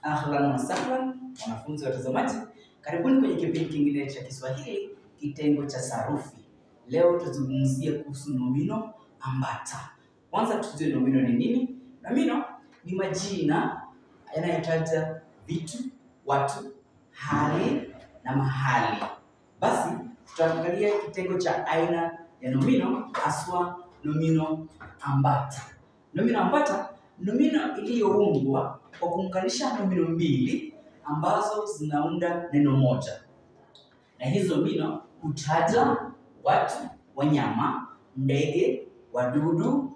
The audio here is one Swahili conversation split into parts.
Ahlan wa sahlan, wanafunzi watazamaji, karibuni kwenye kipindi kingine cha Kiswahili kitengo cha sarufi. Leo tuzungumzie kuhusu nomino ambata. Kwanza tujue nomino ni nini. Nomino ni majina yanayotaja vitu, watu, hali na mahali. Basi tutaangalia kitengo cha aina ya nomino, haswa nomino ambata. Nomino ambata nomino iliyoundwa kwa kuunganisha nomino mbili ambazo zinaunda neno moja, na hizo nomino hutaja watu, wanyama, ndege, wadudu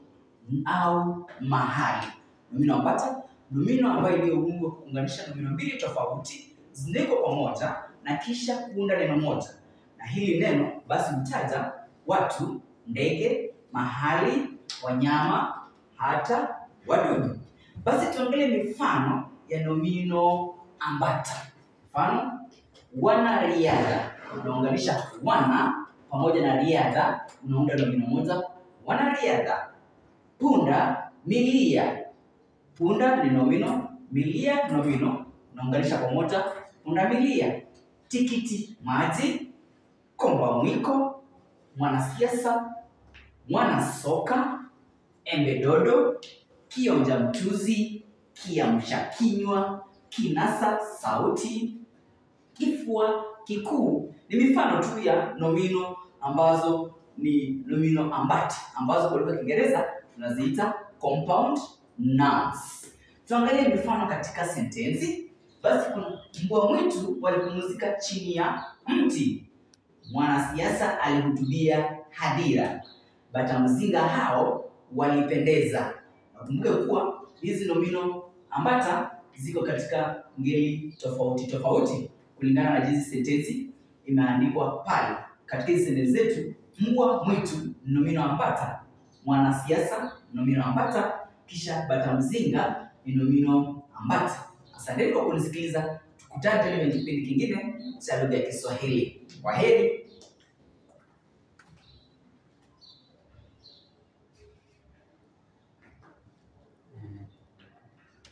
au mahali. Nomino ambata, nomino ambayo iliyoundwa kwa kuunganisha nomino mbili tofauti zinawekwa pamoja na kisha kuunda neno moja, na hili neno basi hutaja watu, ndege, mahali, wanyama hata wadudu. Basi tuangalie mifano ya nomino ambata. Mfano, wanariadha, unaunganisha wana pamoja na riadha, unaunda nomino moja, wanariadha. Punda milia, punda ni nomino, milia nomino, unaunganisha pamoja, punda milia. Tikiti maji, komba mwiko, mwanasiasa, mwana soka, embe dodo, kionja mchuzi, kiamsha kinywa, kinasa sauti, kifua kikuu. Ni mifano tu ya nomino ambazo ni nomino ambati ambazo kwa lugha ya Kiingereza tunaziita compound nouns. Tuangalie mifano katika sentensi. Basi kuna mbwa mwitu walipumzika chini ya mti, mwanasiasa alihutubia hadhira, bata mzinga hao walipendeza. Nakumbuke kuwa hizi nomino ambata ziko katika ngeli tofauti tofauti kulingana na jinsi sentensi imeandikwa pale. Katika hizi sentensi zetu, mbwa mwitu ni nomino ambata, mwanasiasa nomino ambata, kisha bata mzinga ni nomino ambata. Asanteni kwa kunisikiliza, tukutane tena kwenye kipindi kingine cha lugha ya Kiswahili. Kwa heri.